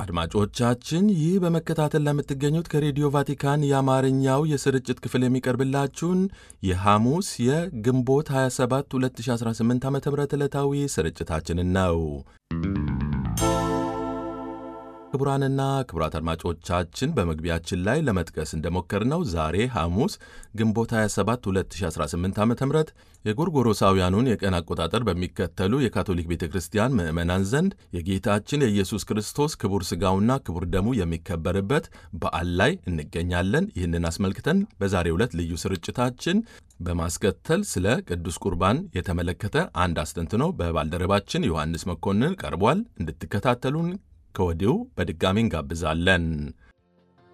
አድማጮቻችን ይህ በመከታተል ለምትገኙት ከሬዲዮ ቫቲካን የአማርኛው የስርጭት ክፍል የሚቀርብላችሁን የሐሙስ የግንቦት 27 2018 ዓ ም ዕለታዊ ስርጭታችንን ነው። ክቡራንና ክቡራት አድማጮቻችን በመግቢያችን ላይ ለመጥቀስ እንደሞከርነው ዛሬ ሐሙስ ግንቦት 27 2018 ዓ ም የጎርጎሮሳውያኑን የቀን አቆጣጠር በሚከተሉ የካቶሊክ ቤተ ክርስቲያን ምዕመናን ዘንድ የጌታችን የኢየሱስ ክርስቶስ ክቡር ሥጋውና ክቡር ደሙ የሚከበርበት በዓል ላይ እንገኛለን። ይህንን አስመልክተን በዛሬው ዕለት ልዩ ስርጭታችን በማስከተል ስለ ቅዱስ ቁርባን የተመለከተ አንድ አስተንትኖ በባልደረባችን ዮሐንስ መኮንን ቀርቧል። እንድትከታተሉን ከወዲሁ በድጋሚ እንጋብዛለን።